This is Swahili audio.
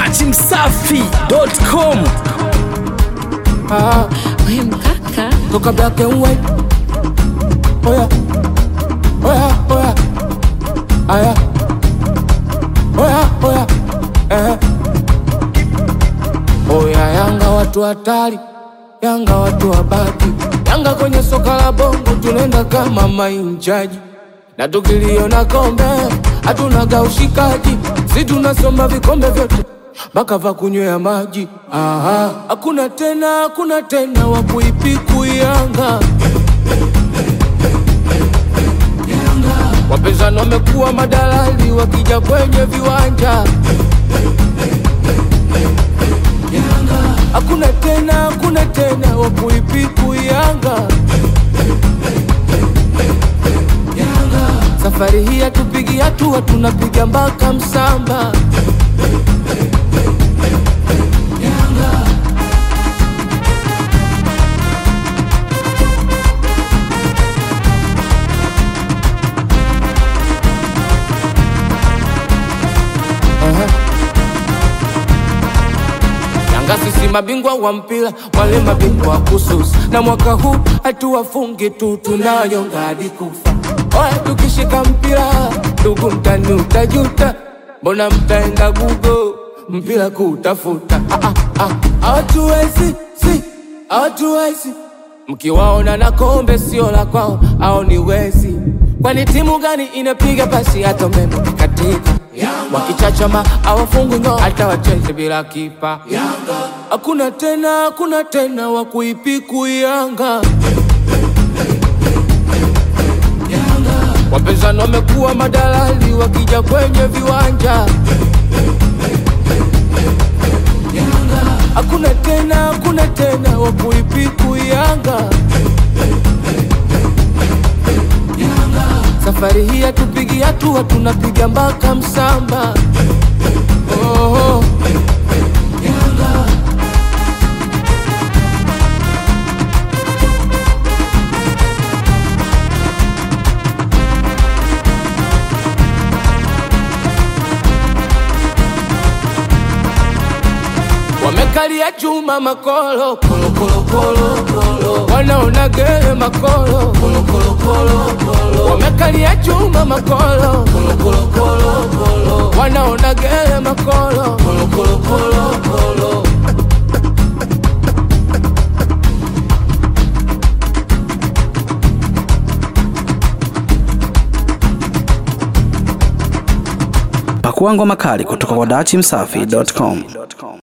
dachimsafi.com Ah, We mkaka toka black and white. Oya, oya, oya, aya, oya, oya, eh. Oya, Yanga watu hatari, Yanga watu wabaki, Yanga kwenye soka la bongo tunaenda kama mainjaji, na tukiliona kombe hatunaga ushikaji, si tunasoma vikombe vyote mpaka va kunywea maji. Aha, hakuna tena, hakuna tena wa kuipiku Yanga. Wapinzani wamekuwa madalali wakija kwenye viwanja. Hakuna tena, hakuna tena wa kuipiku Yanga. Safari hii hatupigi hatua, tunapiga mpaka msamba. Yanga sisi mabingwa wa mpira, wale mabingwa wa kususi, na mwaka huu hatuwafungi tu, tunayonga hadi kufa. Oya, tukishika mpira ndugu, mtani utajuta, mbona mtaenda Google mpira kutafuta? Ah, ah, ah, Hawatuwezi, si hawatuwezi, mkiwaona na kombe sio la kwao, au ni wezi? Kwani timu gani inapiga pasi hata umeme ukikatika? Wakichachama hawafungwi ngao, hata wacheze bila kipa. Hakuna tena, hakuna tena wa kuipiku Yanga. Wapinzani wamekuwa madalali wakija kwenye viwanja. Hakuna tena, hakuna tena wa kuipiku Yanga. Safari hii hatupigi hatua, tunapiga mpaka msamba. Oh, wamekalia chuma makolo kolo kolo kolo kolo, wanaona gere makolo kolo kolo kolo kolo, wamekalia chuma makolo kolo kolo kolo kolo, wanaona gere makolo kolo kolo kolo kolo. Pakua ngoma kali kutoka kwa dachimsafi.com.